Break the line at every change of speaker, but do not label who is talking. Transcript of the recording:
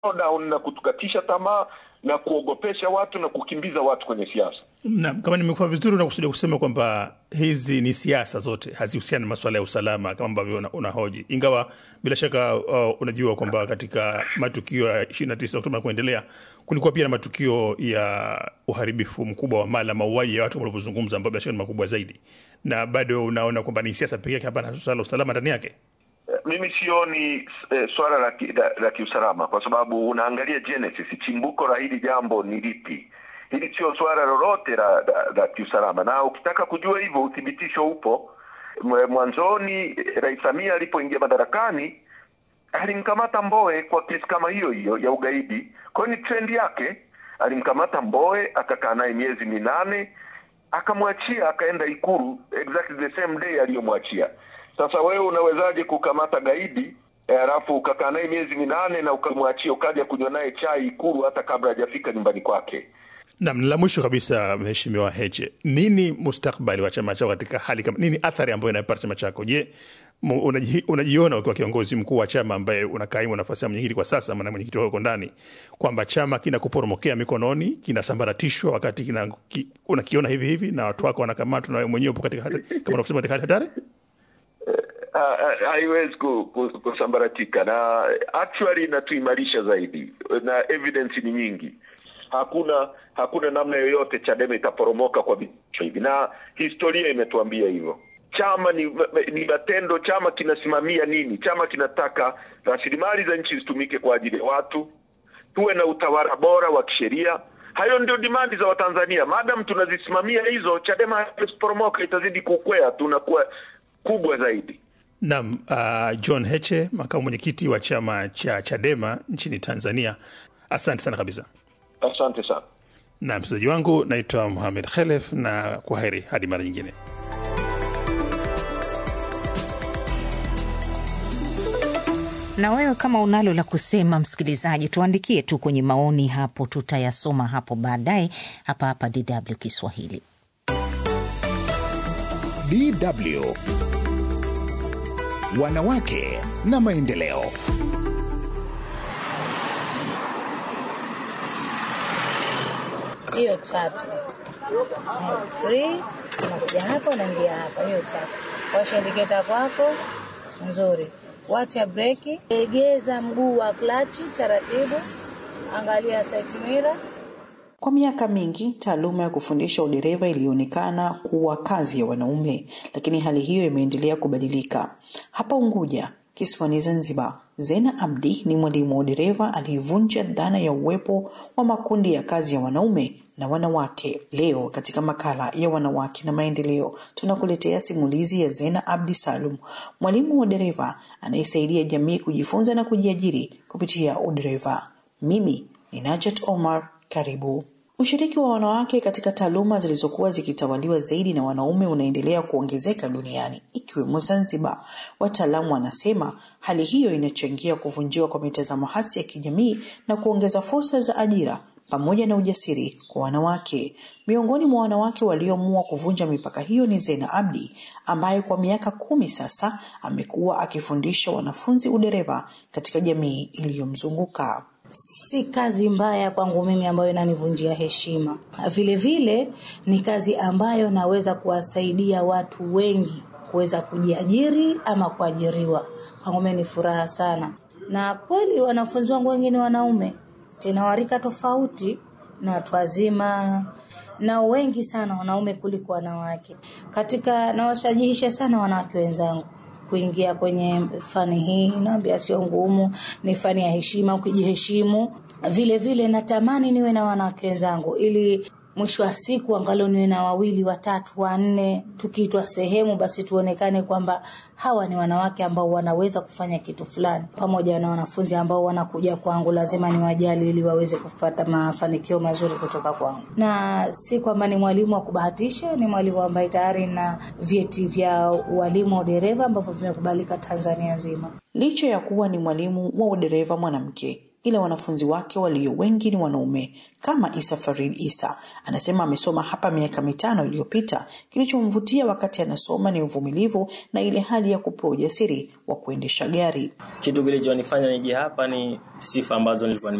down na kutukatisha tamaa na kuogopesha watu na kukimbiza watu kwenye siasa.
Naam, kama nimekuwa vizuri, unakusudia kusema kwamba hizi ni siasa zote hazihusiani na masuala ya usalama kama ambavyo una- unahoji, ingawa bila shaka uh, unajua kwamba katika matukio ya 29 Oktoba na kuendelea kulikuwa pia na matukio ya uharibifu mkubwa wa mali na mauaji ya watu kama ulivyozungumza, ambayo bila shaka ni makubwa zaidi, na bado unaona kwamba ni siasa pekee yake, hapana swala la usalama ndani yake.
Eh, Mimi sioni eh, swala la, ki- la, la kiusalama kwa sababu unaangalia genesis, chimbuko la hili jambo ni lipi. Hili sio swala lolote la, la, la kiusalama, na ukitaka kujua hivyo uthibitisho upo. Mwe- Mwanzoni eh, Rais Samia alipoingia madarakani alimkamata Mbowe kwa kesi kama hiyo hiyo ya ugaidi. Kwa hiyo ni trendi yake, alimkamata Mbowe akakaa naye miezi minane akamwachia akaenda Ikulu exactly the same day aliyomwachia. Sasa wewe unawezaje kukamata gaidi eh, halafu ukakaa naye miezi minane na ukamwachia ukaja kunywa naye chai Ikulu hata kabla hajafika nyumbani kwake?
Nam, la mwisho kabisa, Mheshimiwa Heche, nini mustakbali wa chama chako katika hali kama nini, athari ambayo inapata chama chako? Je, mu- unaji- unajiona ukiwa kiongozi mkuu wa chama ambaye unakaimu nafasi ya mwenyekiti kwa sasa, maana mwenyekiti wako ndani, kwamba chama kinakuporomokea mikononi, kinasambaratishwa wakati kina, ki, unakiona hivi hivi na watu wako wanakamatwa na wewe mwenyewe upo katika hatari, kama unavyosema katika hali hatari?
Ha- ha- haiwezi ku- ku- kusambaratika na actually inatuimarisha zaidi na evidence ni nyingi hakuna hakuna namna yoyote chadema itaporomoka kwa vitisho hivi na historia imetuambia hivyo chama ni, ni matendo chama kinasimamia nini chama kinataka rasilimali za nchi zitumike kwa ajili ya watu tuwe na utawala bora wa kisheria hayo ndio dimandi za watanzania madam tunazisimamia hizo chadema haiwezi kuporomoka itazidi kukwea tunakuwa kubwa zaidi
Nam, uh, John Heche, makamu mwenyekiti wa chama cha Chadema nchini Tanzania, asante sana kabisa.
asante sana
Na mchezaji wangu naitwa Muhamed Khelef, na kwa heri hadi mara nyingine.
Na wewe kama unalo la kusema, msikilizaji, tuandikie tu kwenye maoni hapo, tutayasoma hapo baadaye hapa hapa DW Kiswahili.
DW Wanawake na Maendeleo.
hiyo tatu Eh, free unakuja hapa unaingia hapa hiyo tatu washa indiketa kwako nzuri wacha breki egeza mguu wa klachi taratibu angalia side mirror
Kwa miaka mingi taaluma ya kufundisha udereva ilionekana kuwa kazi ya wanaume, lakini hali hiyo imeendelea kubadilika. Hapa Unguja, kisiwani Zanzibar, Zena Abdi ni mwalimu wa udereva aliyevunja dhana ya uwepo wa makundi ya kazi ya wanaume na wanawake. Leo katika makala ya wanawake na maendeleo, tunakuletea simulizi ya Zena Abdi Salum, mwalimu wa udereva anayesaidia jamii kujifunza na kujiajiri kupitia udereva. Mimi ni Najat Omar, karibu. Ushiriki wa wanawake katika taaluma zilizokuwa zikitawaliwa zaidi na wanaume unaendelea kuongezeka duniani ikiwemo Zanzibar. Wataalamu wanasema hali hiyo inachangia kuvunjiwa kwa mitazamo hasi ya kijamii na kuongeza fursa za ajira pamoja na ujasiri kwa wanawake. Miongoni mwa wanawake walioamua kuvunja mipaka hiyo ni Zena Abdi ambaye kwa miaka kumi sasa amekuwa akifundisha wanafunzi udereva katika jamii iliyomzunguka.
si kazi mbaya kwangu mimi ambayo inanivunjia heshima. Vile vile ni kazi ambayo naweza kuwasaidia watu wengi kuweza kujiajiri ama kuajiriwa. Kwangu mimi ni furaha sana, na kweli wanafunzi wangu wengine wanaume, tena warika tofauti na watu wazima na wengi sana wanaume kuliko wanawake. Katika nawashajihisha sana wanawake wenzangu kuingia kwenye fani hii. Naambia sio ngumu, ni fani ya heshima, ukijiheshimu. Vile vile natamani niwe na wanawake wenzangu ili mwisho wa siku angalau niwe na wawili watatu wanne, tukiitwa sehemu basi tuonekane kwamba hawa ni wanawake ambao wanaweza kufanya kitu fulani. Pamoja na wanafunzi ambao wanakuja kwangu, lazima niwajali ili waweze kupata mafanikio mazuri kutoka kwangu, na si kwamba ni mwalimu wa kubahatisha. Ni mwalimu ambaye tayari na vyeti vya ualimu wa udereva ambavyo vimekubalika Tanzania nzima.
Licha ya kuwa ni mwalimu wa udereva mwanamke, ila wanafunzi wake walio wengi ni wanaume kama Isa Farid Isa anasema amesoma hapa miaka mitano iliyopita. Kilichomvutia wakati anasoma ni uvumilivu na ile hali ya kupewa ujasiri wa kuendesha gari.
Kitu kilichonifanya nije hapa ni sifa ambazo nilikuwa